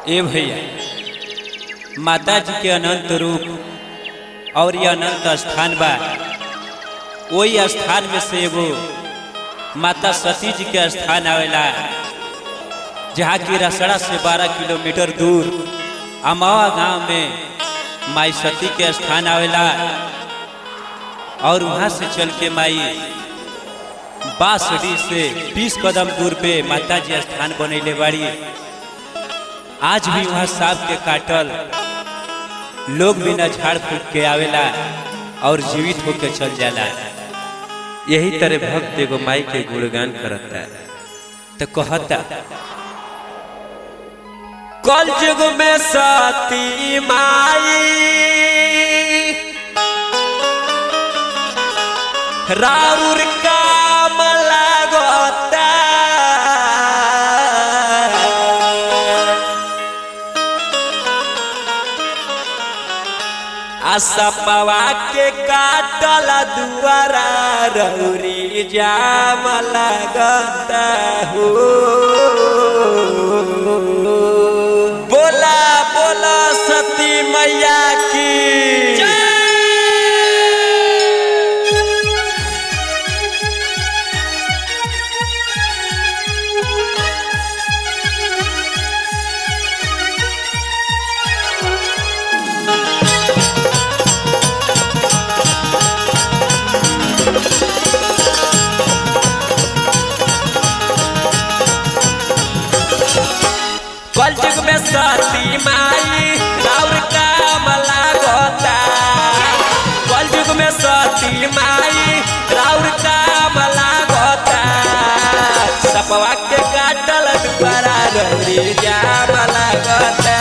ए भैया माता जी के अनंत रूप और ये अनंत स्थान बा वही स्थान में से एगो माता सती जी के स्थान आवेला जहाँ की रसड़ा से 12 किलोमीटर दूर अमावा गांव में माई सती के स्थान आवेला और वहाँ से चल के माई बांसडी से 20 कदम दूर पे माता जी स्थान बनैले बाड़ी आज भी वहाँ सांप के काटल लोग बिना झाड़ फूक के आवेला और जीवित होके चल जाला यही तरह भक्त एगो माई के गुणगान करता है तो कहता कल युग में सती माई राउर काम लागता असपवा के काटल दुआरा रौरी जाम लगता हो बोला बोला सती मैया की कल युग में सती माई राउर काम लागता कल युग में सती माई राउर काम लागता सपवा के काटल दुबारा रौरी जाम लागता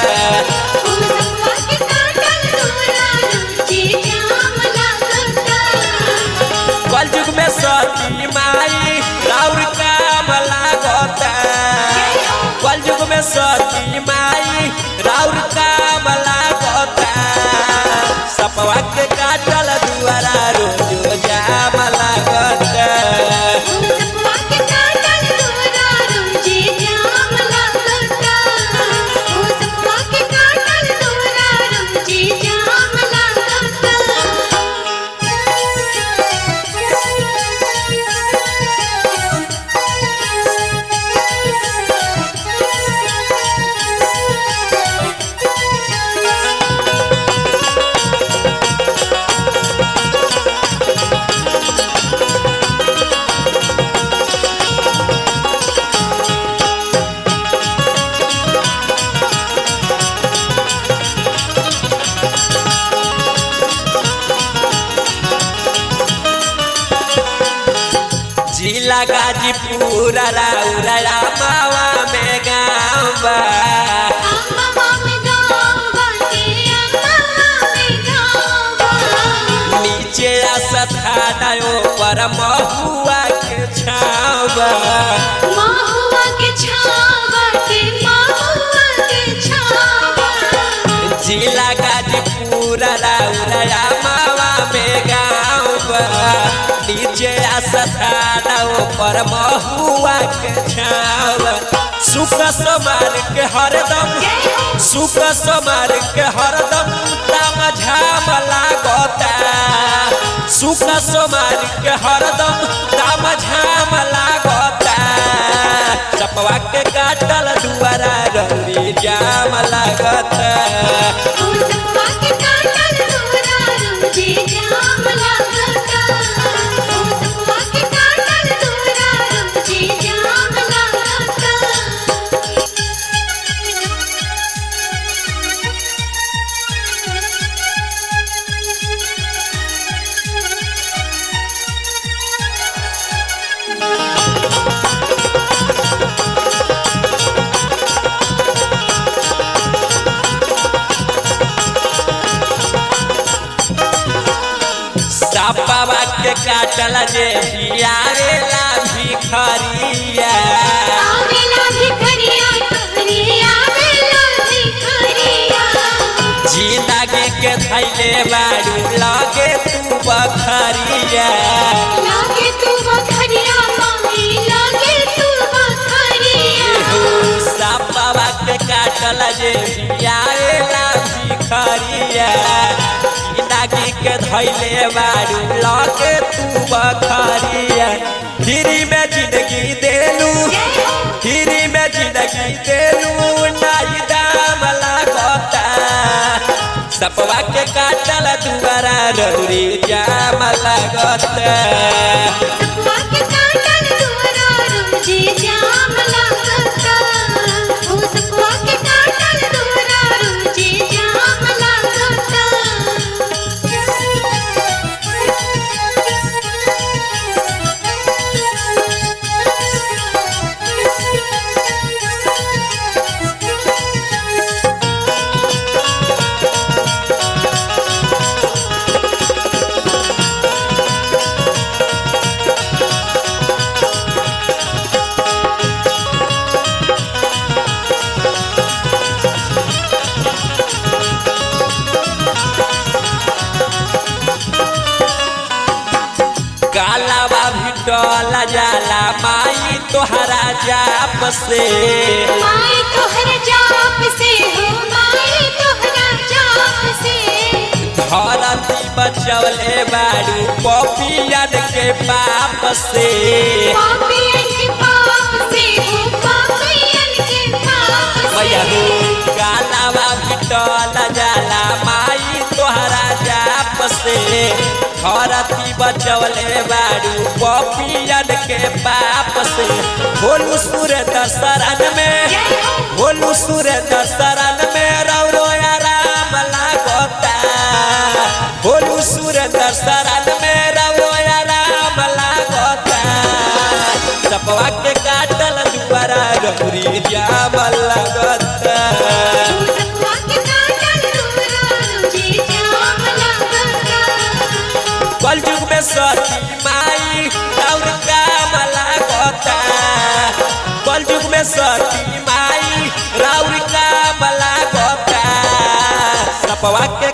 कल युग में सती माई राउर काम लागता कल युग में सती माई राउर काम लागता सपवा के काटल दुआरा रोज जाम लागता जिला गाजीपुर राउरा मावा में गाँव बा नीचे सथाना पर महुआ के छाव बा जिला गाजीपुर राउरा मावा में गाँव बा नीचे सथाना पर महुआ के छाव सुख समार के हरदम सुख समार के हरदम ताम झाम लागता सुख समार के हरदम ताम झाम लागता चपवा के काटल दुआरा रौरी जाम लागता सपवा के काटल जे बियारेला भिखरिया जिंदगी के थैले बारू लगे तू बखरिया सपवा के के काटल जे आएला भिखरिया नागी के धैले बारू लगे तू बखरिया फिरी में जिंदगी देलू फिरी में जिंदगी देलू नाई दाम लागता सपवा के काटल दुआरा रौरी जाम लागता सपवा के काटल दुआरा रोजे जाम लागता ओ सपवा के काटल दुआरा रोजे जाम लागता कालावा भी डोल जाला माई तोहरा जाप से माई तोहर जाप से हो माई तोहरा जाप से धरती बचवले बारू पपियन के पाप से पापियन के पाप से हो पापियन के पाप मैया से हो कालावा भी डोल जाला माई तोहरा जाप से धरती बचवले बारू पपियन के पाप से भोलू सूर्य दशरण में भोलू सूर्य दशरण में रौरो आराम लागता भोलू सूर्य दशरण में रौरो आराम लागता सपवा के काटल दुआरा गौरी जाम लागता सपवा के काटल दुआरा रोजे जाम लागता कलयुग में सती माई और काम लागता कलयुग में सती माई राउर काम लागता सपवा के